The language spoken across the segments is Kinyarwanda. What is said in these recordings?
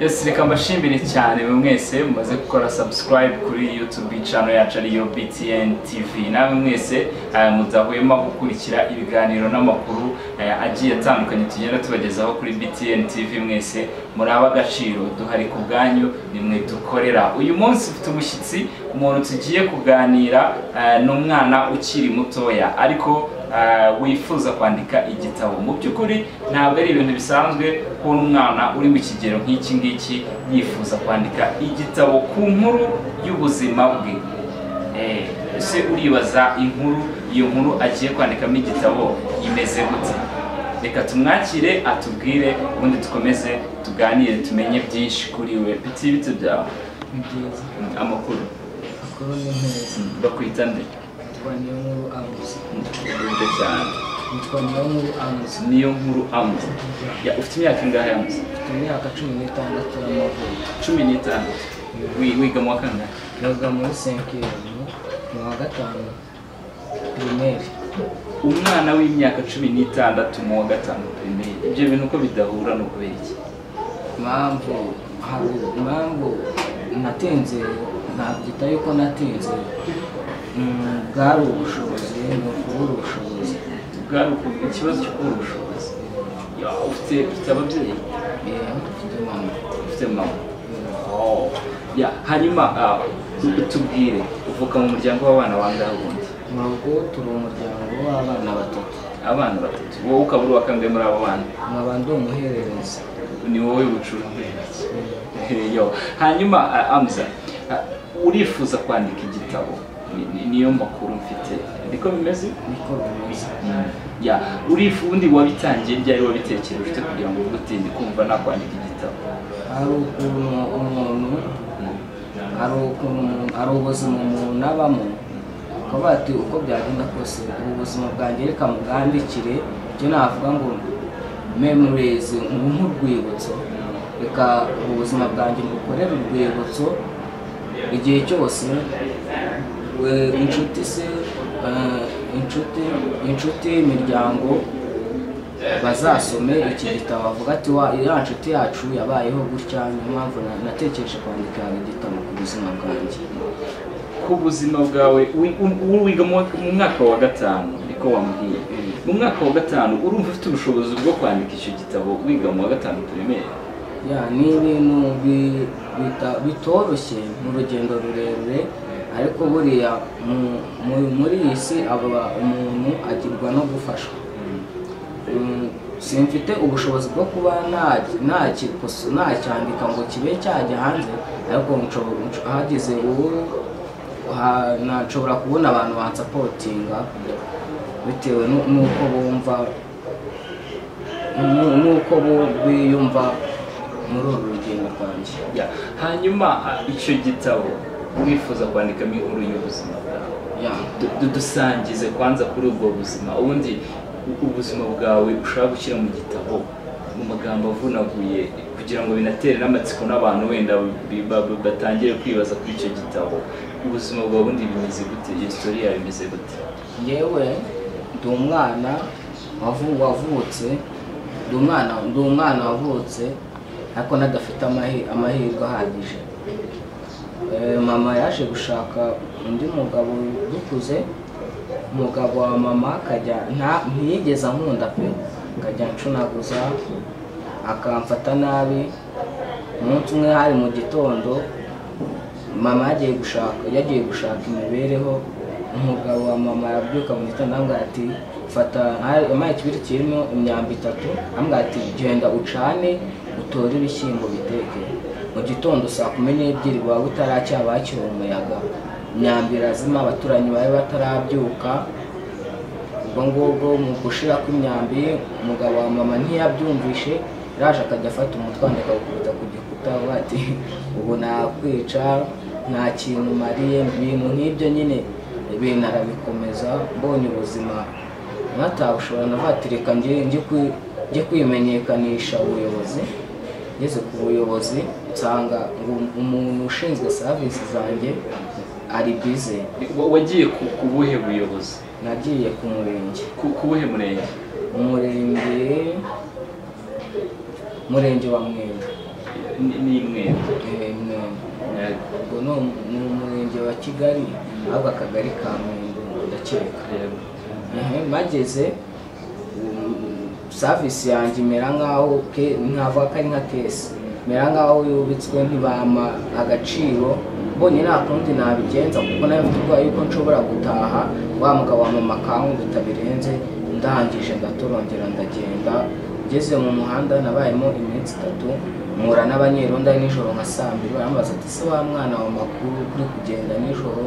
Yes reka mbashimire cyane mwe mwese mumaze gukora subscribe kuri YouTube channel yacu ariyo BTN TV namwe mwese eh, mudahwema gukurikira ibiganiro n'amakuru eh, agiye atandukanye tugenda tubagezaho kuri BTN TV mwese muri ab'agaciro duhari ku bwanyu nimwe dukorera uyu munsi ufite umushyitsi umuntu tugiye kuganira eh, ni umwana ukiri mutoya ariko ah, wifuza kwandika igitabo mu by'ukuri ntabwo ari ibintu bisanzwe kubona umwana uri mu kigero nk'iki ngiki yifuza kwandika igitabo ku nkuru y'ubuzima bwe Eh, ese uribaza inkuru iyo nkuru agiye kwandikamo igitabo imeze gute reka tumwakire atubwire ubundi dukomeze tuganire tumenye byinshi kuri we biti bito byawe Ni byiza Mm, amakuru makuru ni meza Mm, bakwita nde yitwa niyo nkuru amuzi Mm, uburyo cyane yitwa niyo nkuru amuzi niyo nkuru amuze ya ufite imyaka ingahe amuze mfite imyaka cumi n'itandatu y'amavuko cumi n'itanu Wi- wiga mu wa kangahe yoga muri senkiyoni mu wa gatanu pirimeri umwana w'imyaka cumi n'itandatu mu wa gatanu primaire ibyo bintu uko bidahura ni ukubera iki impamvu hari impamvu natinze nabyita yuko natinze Mm, bwari ubushobozi ni ukubura ubushobozi bwari uku- ikibazo cyo kubura ubushobozi Ya, ufite ufite ababyeyi Eh, mfite mama ufite mama Oh. Ya, hanyuma ah, tu- tubwire uvuka mu muryango w'abana bangahe ubundi mu rugo turi umuryango w'abana batatu abana batatu wowe ukaba uri uwa kangahe muri abo bana nkaba ndi umuhererezi ni wowe bucuranga Yo. hanyuma ah, amza ah, urifuza kwandika igitabo Ni- ni- niyo makuru mfite niko bimeze niko bimeze ya urifu undi wabitangiye ryari wabitekereje ufite kugira ngo uvuge uti ndi kumva nakwandika igitabo hari ukuntu umuntu hari ukuntu umuntu- hari ubuzima umuntu abamo ukavuga ati uko byagenda kose ubu buzima bwanjye reka mubwandikire icyo navuga ngo memories nku- nk'urwibutso reka ubu buzima bwanjye mukorere urwibutso igihe cyose we- inshuti se eh, inshuti inshuti imiryango bazasome iki gitabo bavuga ati wa iriya nshuti yacu yabayeho gutya niyo mpamvu na- natekereje kwandika igitabo ku buzima bwanjye ku buzima bwawe wi- u- u- wiga mu wa- mu mwaka wa gatanu niko wambwiye mu mwaka wa gatanu urumva ufite ubushobozi bwo kwandika icyo gitabo wiga mu wa gatanu primaire ya ni ibintu bi- bita- bitoroshye mu rugendo rurerure ariko buriya mu- mu- muri iyi si aba umuntu agirwa no gufashwa Mm, simfite ubushobozi bwo kuba na- nakikoso- nacyandika ngo kibe cyajya hanze ariko nshobora- nsh- hagize uwo ha- na- nshobora kubona abantu bansapotinga bitewe nu- n'uko bumva nu- n'uko bo- biyumva muri uru rugendo rwanjye Ya, hanyuma ah, icyo gitabo wifuza kwandikamo inkuru y'ubuzima bwawe ya Du- du- dusangize kwanza kuri ubwo buzima ubundi u- ubuzima bwawe ushaka gushyira mu gitabo mu magambo avunaguye kugira ngo binatere n'amatsiko n'abantu wenda bi- ba- ba- batangire kwibaza kuri icyo gitabo ubuzima bwawe ubundi bimeze gute iyo sitori yawe imeze gute yewe ndi umwana wavu- wavutse ndi umwana ndi umwana wavutse ariko n'adafite amahi- amahirwe ahagije Eh, mama yaje gushaka undi mugabo dukuze umugabo wa mama akajya nta- ntiyigeze ankunda pe akajya ancunaguza akamfata nabi umunsi umwe hari mu gitondo mama yagiye gushaka yagiye gushaka imibereho umugabo wa mama yabyuka mu gitondo amubwira ati fata hari- yampaye ikibiri kirimo imyambi itatu amubwira ati genda ucane utore ibishyimbo biteke mu gitondo saa kumi n'ebyiri waba utaracyaba hakiri umuyaga imyambi irazima abaturanyi bari batarabyuka ubwo ngubwo mu gushira kw'imyambi umugabo wa mama ntiyabyumvishe yaje akajya afata umutwana akawukubita ku gikuta avuga ati ubu nakwica nta kintu mariye ibintu nk'ibyo nyine ibintu arabikomeza mbonye ubuzima nkatabushobora navuga ati reka njye njye kwi- njye kwimenyekanisha ubuyobozi ngeze ku buyobozi nsanga ngo umuntu ushinzwe serivisi zanjye ari bize Wa- wagiye ku ku buhe buyobozi nagiye ku murenge ku ku buhe murenge umurenge umurenge wa mwenda Ya, ni- ni imwe Eh, Mwengo. ubwo ni umu- ni umurenge wa kigali ahubwo akagari ka mwendo ndakeka Ehe, bageze um, savisi yanjye imera nk'aho ke- nkavuga ko ari nka kesi imera nk'aho yubitswe ntibampa agaciro mbonye nta kundi nabigenza kuko nayo mfite ubwoba yuko nshobora gutaha wa mugabo wa mama kankunda birenze ndangije ndatorongera ndagenda ngeze mu muhanda nabayemo iminsi itatu mpura n'abanyerondo ari nijoro nka saa mbiri barambaza ati se wa mwana wa makuru uri kugenda nijoro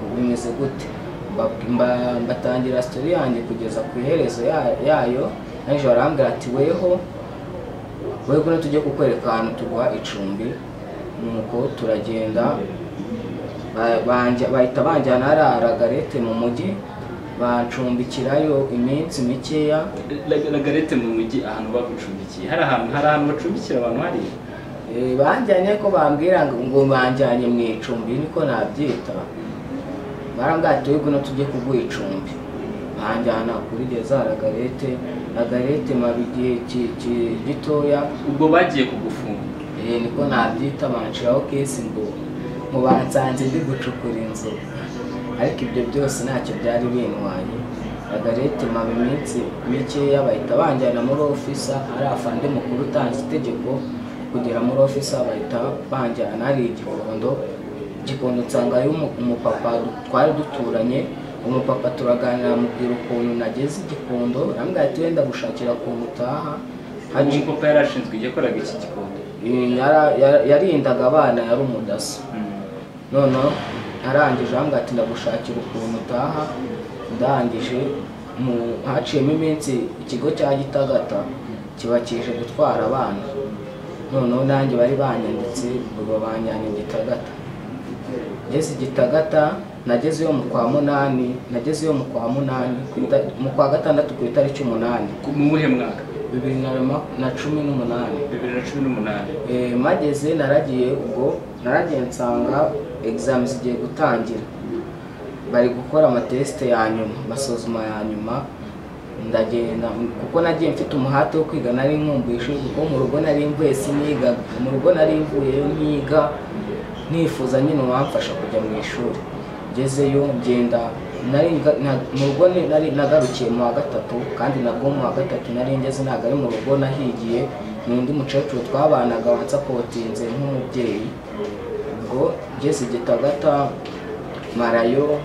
ubu bimeze gute Mba- mba- mbatangira sitori yanjye kugeza ku iherezo ya- yayo nanjye barambwira ati weho weho no tujye kukwereka ahantu tuguha icumbi nuko turagenda ba- banja- bahita banjyana hariya garete mu mujyi bancumbikirayo iminsi mikeya lagarete mu mujyi ahantu bagucumbikiye hari ahantu hari ahantu bacumbikira abantu hari Eh, banjyanye ko bambwira ngo ngo banjyanye mu icumbi niko nabyita barambwira ati "Wego, no tujye kuguha icumbi banjyana kuri geza ragarete ragarete mara igihe ki- ki- gitoya ubwo bagiye kugufunga Eh, niko nabyita banshiraho kesi ngo ngo bansanze ndi gucukura inzu ariko ibyo byose ntacyo byari bintwaye ragarete mara iminsi mikeya bahita banjyana muri ofisa ari afande mukuru utanze itegeko kugera muri ofisa bahita banjyana hari igikondo igikondo nsangayo umu- umupapa twari duturanye umupapa turaganira amubwira ukuntu nageze igikondo arambwira ati wenda gushakira ukuntu utaha ubu haje papa yari ashinzwe igihe yakoraga iki gikondo Yara- yara- yarindaga abana yari umudaso noneho arangije ahambwa ati ndagushakira ukuntu utaha ndangije mu- haciyemo iminsi ikigo cya gitagata kibakije gutwara abana noneho nanjye bari banyanditse ubwo banjyanye gitagata ngeze gitagata nagezeyo mu kwa munani nagezeyo mu kwa munani ku ita- mu kwa gatandatu ku itariki umunani Ku- mu muhe mwaka bibiri na ma- na cumi n'umunani bibiri na cumi n'umunani Eh, mageze naragiye ubwo naragiye nsanga egizami zigiye gutangira bari gukora amatesite ya nyuma amasuzuma ya nyuma ndagenda kuko nagiye mfite umuhate wo kwiga nari nkumbuye ishuri kuko mu rugo nari mvuye sinigaga mu rugo nari mvuyeyo nkiga nifuza nyine uwamfasha kujya mu ishuri ngezeyo ngenda nari nga- na- mu rugo ni- nari nagarukiye mu wa gatatu kandi nabwo mu wa gatatu nari ngeze ntabwo ari mu rugo nahigiye ni undi mukecuru twabanaga wansapotinze nk'umubyeyi ubwo ngeze gitagata marayo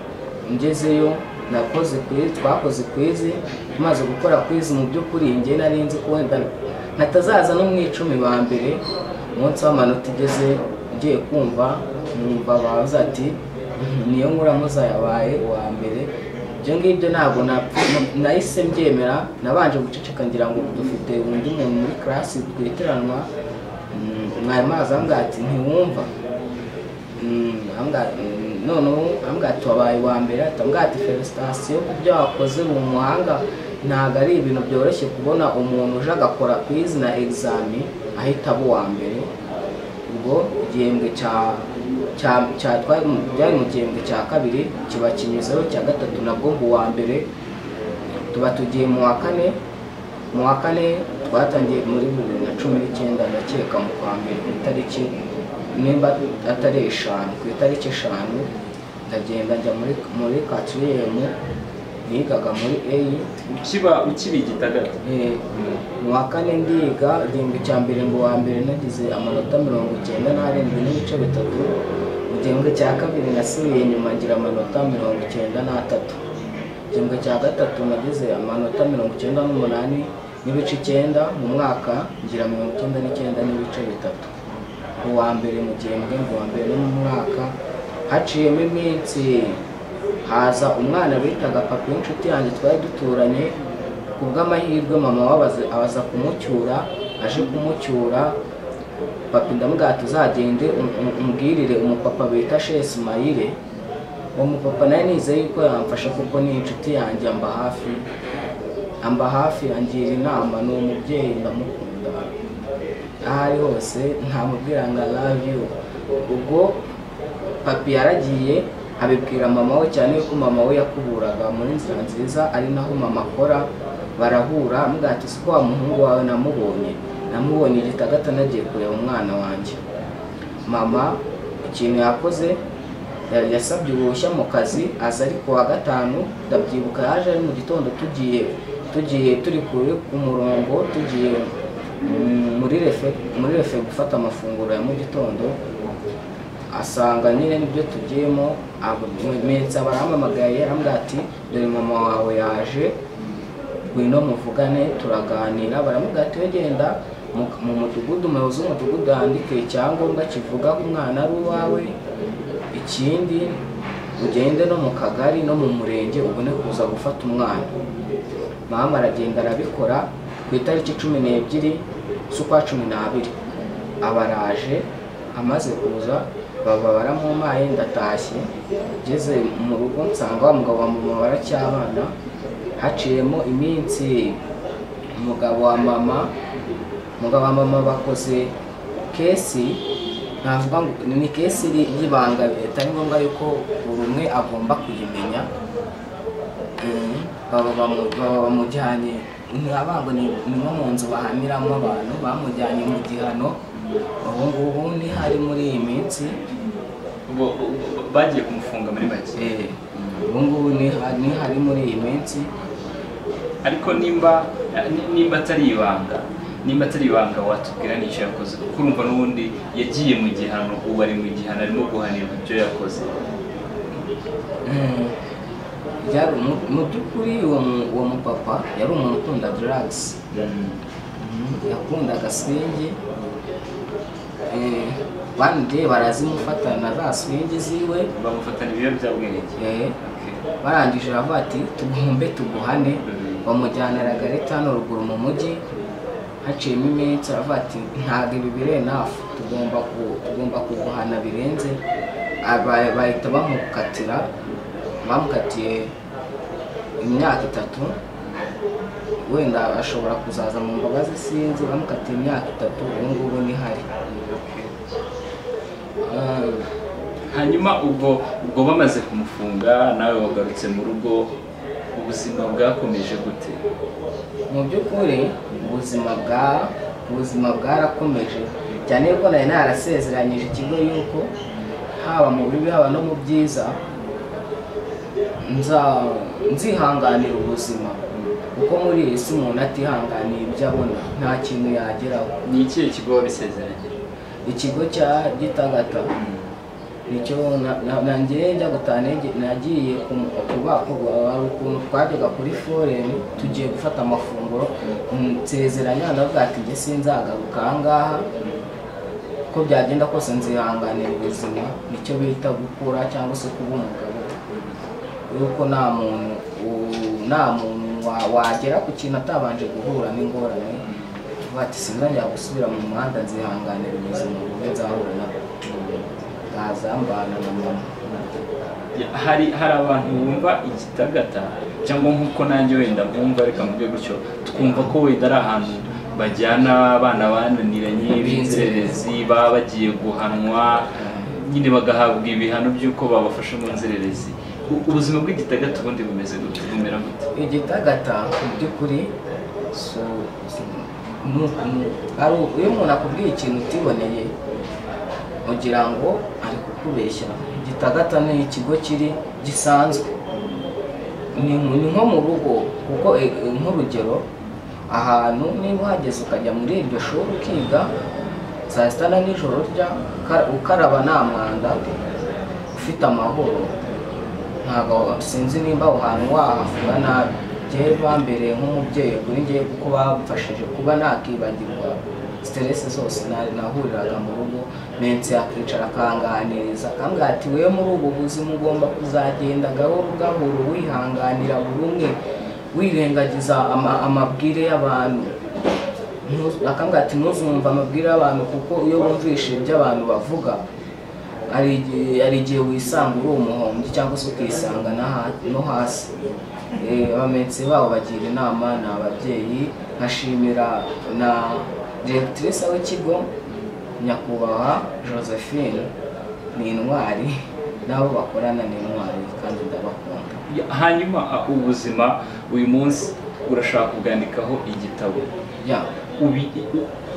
ngezeyo nakoze kwizi twakoze kwizi tumaze gukora kwizi mu by'ukuri njye nari nzi ko wenda natazaza no mu icumi ba mbere umunsi w'amanota igeze ngiye kumva numva baza ati "Mhm, niyo nkuramuza yabaye uwa mbere ibyo ngibyo ntabwo napfa- na- nahise mbyemera nabanje guceceka ngira ngo dufite undi muntu muri karasi twiteranwa Mm, mwarimu araza ati ntiwumva Mm, ambwa- mm, noneho ambwa ati wabaye uwa mbere ati ambwa ati felicitasiyo ku byo wakoze mu muhanga ntabwo ari ibintu byoroshye kubona umuntu uje agakora ku izina egizami ahita aba uwa mbere ubwo igihembwe cya cya cya twari mu- byari mu gihembwe cya kabiri kiba kinyuzeho cya gatatu nabwo mba uwa mbere tuba tugiye mu wa kane mu wa kane twatangiye muri bibiri na cumi n'icyenda ndakeka mu kwa mbere ku itariki nimba atari eshanu ku itariki eshanu ndagenda njya muri muri katiriyemu nigaga muri eyi ukiba ukiba igitagata Eh, mu wa kane ndiga igihembwe cya mbere ngo wa mbere nagize amanota mirongo icyenda n'arindwi n'ibice bitatu mu gihembwe cya kabiri nasubiye inyuma ngira amanota mirongo icyenda n'atatu mu gihembwe cya gatatu nagize amanota mirongo icyenda n'umunani n'ibice icyenda mu mwaka ngira mirongo icyenda n'icyenda n'ibice bitatu mu wa mbere mu gihembwe mu wa mbere no mu mwaka haciyemo iminsi haza umwana bitaga papa w'inshuti yanjye twari duturanye ku bw'amahirwe mama wabaze abaza kumucyura aje kumucyura papa ndamubwira ati uzagende um- um- umbwirire umupapa bita shesi mayire uwo mupapa nawe nizeye yuko yamfasha kuko ni inshuti yanjye amba hafi amba hafi angira inama ni umubyeyi ndamukunda aho ari hose ntamubwira ngo I love you ubwo papi yaragiye abibwira mama we cyane ko mama we yakuburaga muri nzira nziza ari naho mama akora barahura amubwira ati siko wa muhungu wawe namubonye namubonye igitagata nagiye kureba umwana wanjye mama ikintu yakoze ya- yasabye uruhushya mu kazi aza ari ku wa gatanu ndabyibuka yaje ari mu gitondo tugiye tugiye turi kure ku murongo tugiye mm, muri refe muri refe gufata amafunguro ya mu gitondo asanga nyine nibyo tugiyemo mensa barampamagaye arambwira ati dore mama wawe yaje ngwino muvugane turaganira baramubwira ati "We genda mu- mu mudugudu umuyobozi w'umudugudu yandike icyangombwa kivuga ko umwana ari uwawe ikindi ugende no mu kagari no mu murenge ubone kuza gufata umwana mama aragenda arabikora ku itariki cumi n'ebyiri z'ukwa cumi n'abiri abaraje amaze kuza baba baramumaye ndatashye ngeze mu rugo nsanga wa mugabo wa mama baracyabana haciyemo iminsi umugabo wa mama umugabo wa mama bakoze kesi navuga ngo ni kesi iri- y'ibanga bitari ngombwa yuko buri umwe agomba kuyimenya Mm, baba bamu- baba bamujyanye ntibabango ni ni nko mu nzu bahaniramo abantu bamujyanye mu gihano ubu ngubu ntihari muri iyi minsi Bo- bo- bo- bagiye kumufunga muri make Eh, ubu ngubu ntiha- ntihari muri iyi minsi ariko nimba ni- nimba atari ibanga nimba atari ibanga watubwira n'icyo yakoze kuko urumva n'ubundi yagiye mu gihano ubu ari mu gihano arimo guhanirwa ibyo yakoze Mm, byari umu- mu by'ukuri uwo mu- uwo mupapa yari umuntu ukunda drugs yakundaga swingi Eh, one day barazimufatana za swingi ziwe bamufatana ibiyobyabwenge Eh, Okay. barangije baravuga ati tugombe tuguhane Mhm. bamujyana Ragare hano ruguru mu mujyi haciyemo iminsi aravuga ati ntabwo ibi birenafu tugomba ku- tugomba kuguhana birenze Aba- bahita bamukatira bamukatiye imyaka itatu wenda ashobora kuzaza mu mbabazi sinzi bamukatiye imyaka itatu ubu ngubu ntihari Ah, hanyuma ubwo ubwo bamaze kumufunga nawe wagarutse mu rugo ubuzima bwakomeje gute mu by'ukuri ubuzima bwa ubuzima bwarakomeje cyane yuko nari narasezeranyije ikigo yuko haba mu bibi haba no mu byiza nza- nzihanganira ubuzima kuko muri iyi si umuntu atihanganiye ibyo abona nta kintu yageraho ni ikihe kigo wabisezeranye ikigo cya gitagata nicyo na- na- nanjye njya gutaha nege- nagiye kubakorwa hari ukuntu twajyaga kuri foreni tugiye gufata amafunguro nsezeranya navuga ati njye sinzagaruka aha ngaha ko byagenda kose nzihanganira ubuzima nicyo bita gukura cyangwa se kuba umugabo yuko nta muntu u- nta muntu wa- wagera ku kintu atabanje guhura n'ingorane uvuga ati sinzongera gusubira mu muhanda nzihanganira ubuzima bube nzahura nabwo baza mbana na mama Ya- hari hari abantu bumva igitagata cyangwa nk'uko nanjye wenda bumva reka mvuge gutyo twumva ko wenda ari ahantu bajyana abana bananiranye b'inzererezi baba bagiye guhanwa nyine bagahabwa ibihano by'uko babafashe mu nzererezi U- ubuzima bw'igitagata ubundi bumeze gute bumera gute igitagata mu by'ukuri so- so- ni ukuntu- hari u- iyo umuntu akubwiye ikintu utiboneye ugira ngo ari kukubeshya igitagata ni ikigo kiri gisanzwe ni ni nko mu rugo kuko e- e, nk'urugero ahantu niba uhageze ukajya muri iryo shuri ukiga saa sita na nijoro urya ukara- ukaraba nta mwanda ufite amahoro ntabwo sinzi nimba aho hantu wahavuga nabi njyewe bambereye nk'umubyeyi kuri njyewe kuko bamfashije kuba nakibagirwa siteresi zose nari nahuriraga mu rugo mensi yakicara akanganiriza akambwira ati wewe muri ubu buzima ugomba kuzagenda gahoro gahoro wihanganira buri umwe wirengagiza ama- amabwire y'abantu Ntu- akambwira ati ntuzumve amabwire y'abantu kuko iyo wumvishe ibyo abantu bavuga hari igihe hari igihe wisanga uri umuhombyi cyangwa se ukisanga no ha- no hasi Eh, abamensi babo bagira inama ni ababyeyi nkashimira na diregitirisi w'ikigo nyakubahwa josephine ni intwari n'abo bakorana ni intwari kandi ndabakunda Ya- hanyuma a- ubuzima uyu munsi urashaka kubwandikaho igitabo Yeah. ubi- i-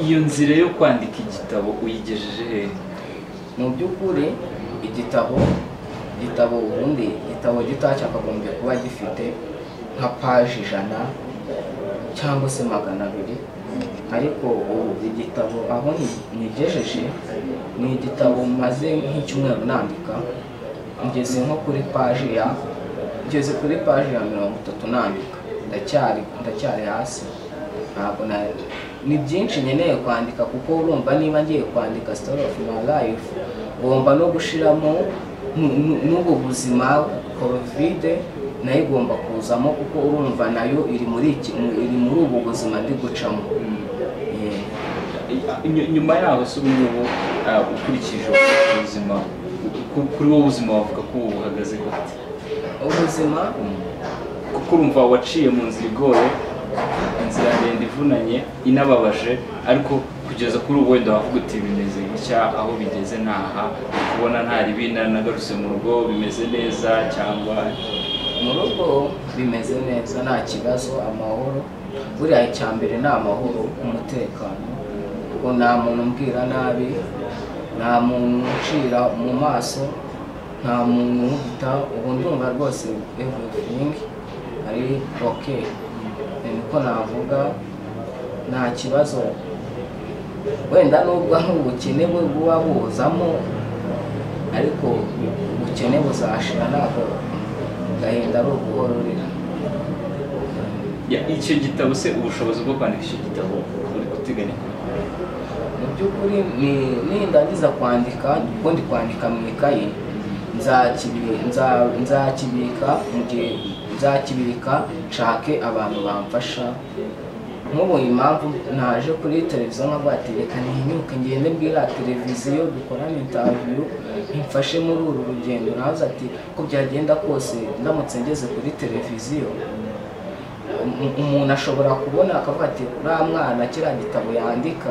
iyo nzira yo kwandika igitabo uyigejeje he mu by'ukuri igitabo igitabo ubundi igitabo gito cyakagombye kuba gifite nka paji ijana cyangwa se magana abiri ariko ubu igitabo aho ni- nigejeje ni igitabo maze nk'icyumweru nandika ngeze nko kuri paji ya ngeze kuri paji ya mirongo itatu nandika ndacyari ndacyari hasi ntabwo na ni byinshi nkeneye kwandika kuko urumva niba ngiye kwandika story of my life ngomba no gushiramo nu- nu- n'ubu buzima kovide nayo igomba kuzamo kuko urumva nayo iri muri iki mu- iri muri ubu buzima ndi gucamo Eh, Ny- nyuma yaho se ubu ngubu ah, ukurikije ubuzima ku- kuri wowe ubuzima wavuga ko ubu buhagaze gute ubuzima kuko urumva waciye mu nzira igoye inzira ndende ivunanye inababaje ariko kugeza kuri ubu wenda wavuga uti bimeze gutya aho bigeze naha uri kubona nta ribi nanagarutse mu rugo bimeze neza cyangwa mu rugo bimeze neza nta kibazo amahoro buriya icya mbere ni amahoro umutekano kuko nta muntu umbwira nabi nta muntu uncira mu maso nta muntu unkubita ubu ndumva rwose everything ari ok ni niko navuga nta kibazo wenda nubwo ari ubukene bwo buba buzamo ariko ubukene buzashira ntabwo agahinda ari uguhororera Ya, icyo gitabo se ubushobozi bwo kwandika icyo gitabo uri guteganya kubikora mu by'ukuri ni- nindangiza kwandika kuko ndi kwandika mu ikayi nzakibi- nza- nzakibika mu gihe nzakibika nshake abantu bamfasha nk'ubu impamvu naje kuri televiziyo nkavuga ati reka ntinyuke ngende mbwira televiziyo dukorane intaviyu imfashe muri uru rugendo nawe ati ko byagenda kose ndamutse ngeze kuri televiziyo um- umuntu ashobora kubona akavuga ati uriya mwana kiriya gitabo yandika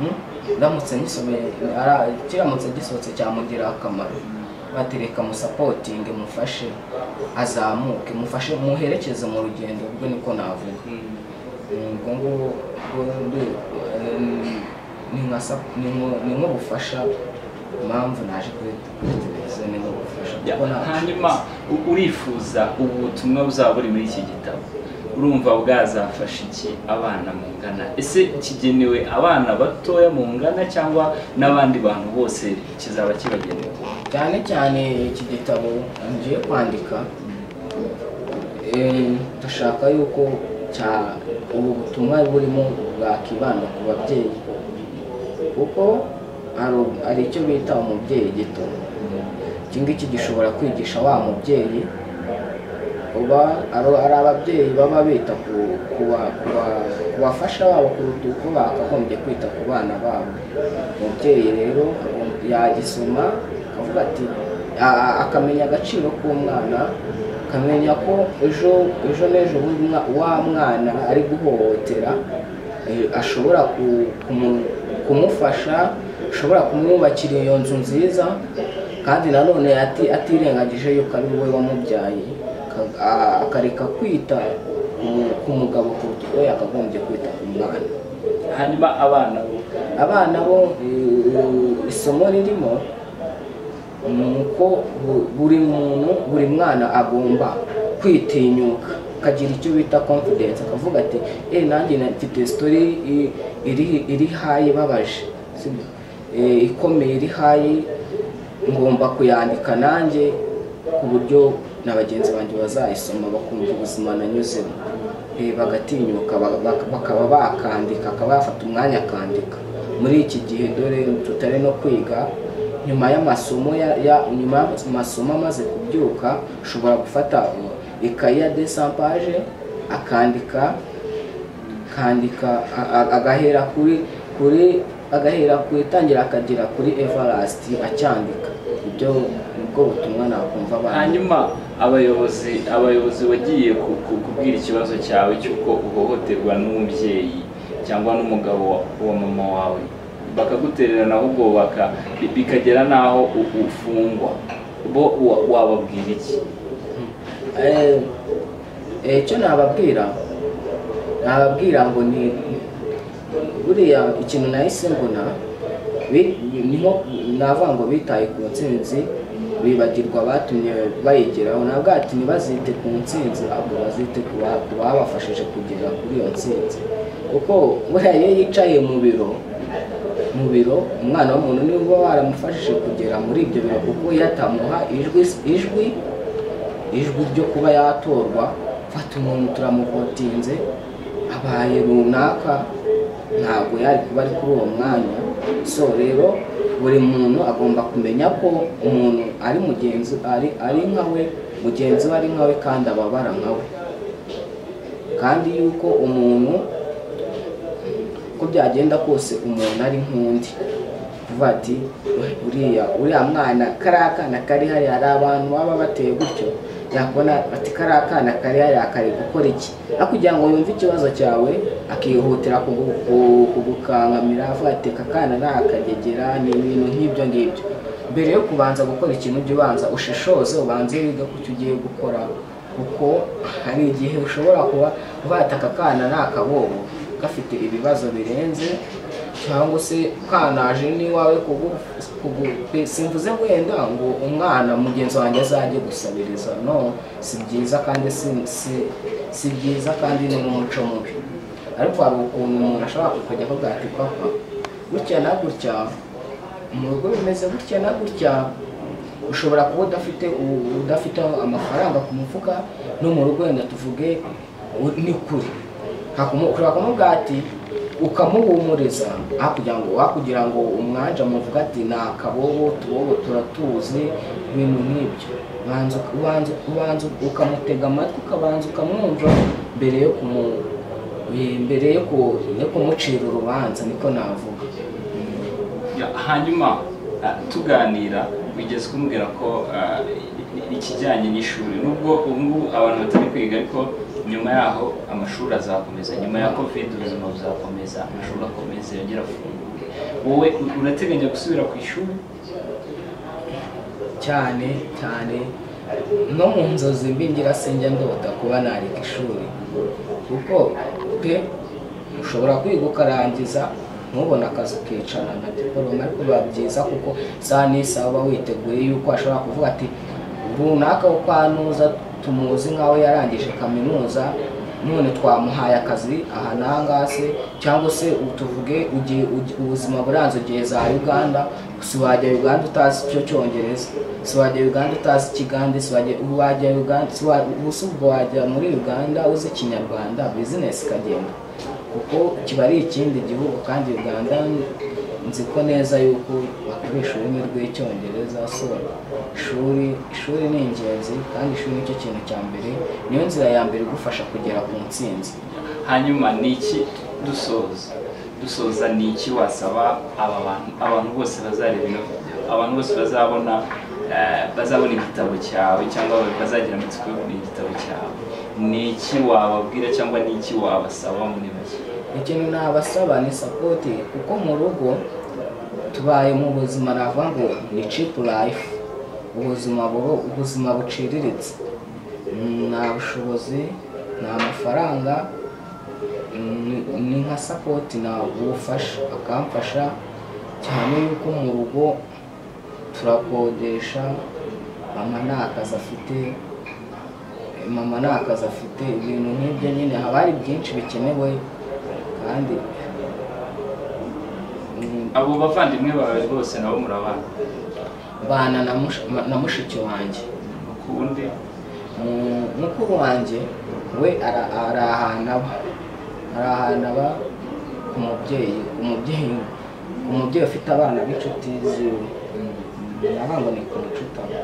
Mm? ndamutse ngisomeye ara- kiramutse gisohotse cyamugirira akamaro batereka musapotinge mufashe azamuke mufashe muherekeze mu rugendo rwe niko navuga ubwo ngubwo rwo- rwo- eh, ni- ni nka sap- ni nko- ni nk'ubufasha impamvu naje kuri kuri televiziyo ni nk'ubufasha Ya, kuko nta hanyuma u- urifuza ubu butumwa buzaba buri muri iki gitabo urumva bwazafasha iki abana mungana ese kigenewe abana batoya mungana cyangwa n'abandi bantu bose kizaba kibagenewe cyane cyane iki gitabo ngiye kwandika eh, ndashaka yuko cya- ubu butumwa burimo bwakibanda ku babyeyi kuko hari- hari icyo bita umubyeyi gito iki ngiki gishobora kwigisha wa mubyeyi uba ari ari ababyeyi baba bita ku ku ba- ku ba- ku bafasha babo kuruta uko bakagombye kwita ku bana babo umubyeyi rero agom- yagisoma akavuga ati a- a- akamenya agaciro k'umwana akamenya ko ejo ejo n'ejo bundi umwa- wa mwana ari guhohotera eh, ashobora ku- kumu- kumufasha ashobora kumwubakira iyo nzu nziza kandi nanone ati- atirengagije yuko ari wowe wamubyaye ka- a- akareka kwita ku- ku mugabo kuruta uko yakagombye kwita ku mwana hanyuma abana bo abana bo eh, isomo ririmo ni uko bu- buri muntu buri mwana agomba kwitinyuka akagira icyo bita confidence akavuga ati eh nanjye na- mfite story i- iri iri hayi ibabaje sibyo? Eh, ikomeye iri hayi ngomba kuyandika nanjye ku buryo na bagenzi banjye bazayisoma bakumva ubuzima nanyuzemo Eh, bagatinyuka ba- ba- bakaba bakandika akaba yafata umwanya akandika muri iki gihe dore tutari no kwiga nyuma y'amasomo ya, ya nyuma y'amasomo amaze kubyuka ushobora gufata uh, ikayi ya desampaje akandika akandika a- a- agahera kuri kuri agahera ku itangira akagera kuri Everlast acyandika ibyo nibwo butumwa nakumva abana hanyuma abayobozi abayobozi bagiye ku- ku- kubwira ikibazo cyawe cy'uko uhohoterwa n'umubyeyi cyangwa n'umugabo wa- wa mama wawe bakagutererana ahubwo baka- bi- bikagera n'aho u- ufungwa bo wa- wababwira iki Eh, eh, icyo nababwira nababwira ngo ni buriya ikintu nahise mbona bi- ni nko navuga ngo bitaye ku ntsinzi bibagirwa abatumye bayigeraho ntabwo ati ntibazite ku ntsinzi ahubwo bazite ku ba- ku babafashije kugera kuri iyo ntsinzi kuko buriya iyo yicaye mu biro mu biro umwana w'umuntu niwe uba waramufashije kugera muri ibyo biro kuko iyo atamuha ijwi ijwi ijwi ryo kuba yatorwa fata umuntu turamukotinze abaye runaka ntabwo yari kuba ari kuri uwo mwanya so rero buri muntu agomba kumenya ko umuntu ari mugenzi ari ari nkawe mugenzi we ari nkawe kandi ababara nkawe kandi yuko umuntu uko byagenda kose umuntu ari nk'undi kuvuga ati "Uy, uriya uriya mwana kariya kana kari hariya hari abantu baba bateye gutyo yakubona ati kariya kana kari hariya kari gukora iki aho kugira ngo yumve ikibazo cyawe akihutira kugu- ku- kugukankamira avuga ati aka kana ni akagegera ni ibintu nk'ibyo ngibyo mbere yo kubanza gukora ikintu ujya ubanza ushishoze ubanze wiga ku cyo ugiye gukora kuko hari igihe ushobora kuba uvata aka kana ni akabobo gafite ibibazo birenze cyangwa se kanaje n'iwawe kugu- kugu- simvuze wenda ngo umwana mugenzi wanjye azajye gusabiriza no si byiza kandi si- si- si byiza kandi ni n'umuco mubi ariko hari ukuntu umuntu ashobora kukajya avuga ati papa gutya na gutya mu rugo bimeze gutya na gutya ushobora kuba udafite u- udafite amafaranga ku mufuka no mu rugo wenda tuvuge u- ni kure Hakumu- ushobora kumubwira ati ukamuhumuriza aho kugira ngo wakugira ngo umwanja muvuga ati ni akabobo tubobo turatuzi ibintu nk'ibyo ubanza ubanza ubanza ukamutega amatwi ukabanza ukamwumva mbere yo kumu eh, mbere yo ku- yo kumucira urubanza niko navuga Ya, hanyuma ah, tuganira wigeze kumbwira ko ah, i- i- ikijyanye n'ishuri nubwo ubu ngubu abantu batari kwiga ariko nyuma yaho amashuri azakomeza nyuma ya covid ubuzima buzakomeza amashuri akomeza yongera afunguye wowe u- urateganya gusubira ku ishuri cyane cyane no mu nzozi mbi ngira sinjya ndota kuba nareka ishuri kuko pe ushobora kwiga ukarangiza ntubone akazi ukicara na diporome ariko biba byiza kuko isaha n'isaha uba witeguye yuko ashobora kuvuga ati runaka wo kwa Nuza tumuzi nk'aho yarangije kaminuza none twamuhaye akazi aha n'ahangaha se cyangwa se ubu tuvuge ugiye- ugi- ubuzima buranze ugiye za uganda si wajya uganda utazi icyo cyongereza si wajya uganda utazi ikigande si wajya ubu wajya uganda si wa- ubuse ubwo wajya muri uganda uzi ikinyarwanda bizinesi ikagenda kuko kiba ari ikindi gihugu kandi uganda nzi ko neza yuko bakoresha ururimi rw'icyongereza so ishuri ishuri ni ingenzi kandi ishuri nicyo kintu cya mbere niyo nzira ya mbere igufasha kugera ku ntsinzi hanyuma ni iki dusoza dusoza ni iki wasaba aba bantu abantu bose bazareba ino video abantu bose bazabona eh, bazabona igitabo cyawe cyangwa bazagira amatsiko yo kubona igitabo cyawe ni iki wababwira cyangwa ni iki wabasaba muri make ikintu nabasaba ni sapoti kuko mu rugo tubaye mu buzima navuga ngo ni cipu life ubuzima buro ubuzima buciriritse Mm, nta bushobozi nta mafaranga Mm, ni nka sapoti na ubufasha akamfasha cyane yuko mu rugo turakodesha mama nta kazi afite mama nta kazi afite ibintu nk'ibyo nyine haba hari byinshi bikenewe kandi mm, abo bavandimwe bawe bose nabo murabana mbana na mush- ma- na mushiki wanjye ukundi Mu- mukuru wanjye we ara- ari ahantu aba ari ahantu aba ku mubyeyi ku mubyeyi ku mubyeyi ufite abana b'inshuti ziwe navuga ngo ni ku nshuti aba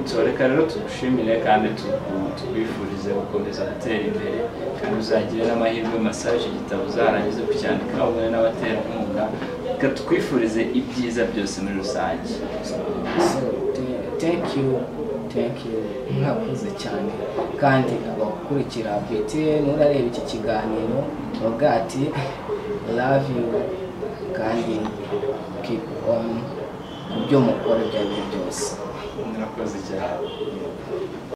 So, reka rero tugushimire kandi tuku- tukwifurize gukomeza gutera imbere kandi uzagire n'amahirwe masa icyo gitabo uzarangize kucyandika ubumwe n'abaterankunga reka twifurize ibyiza byose muri rusange so te- thank you thank you mwakoze cyane kandi abakurikira btn urareba iki kiganiro bavuga ati love you kandi keep on ku byo mukora ibyo ari byo byose murakoze cyane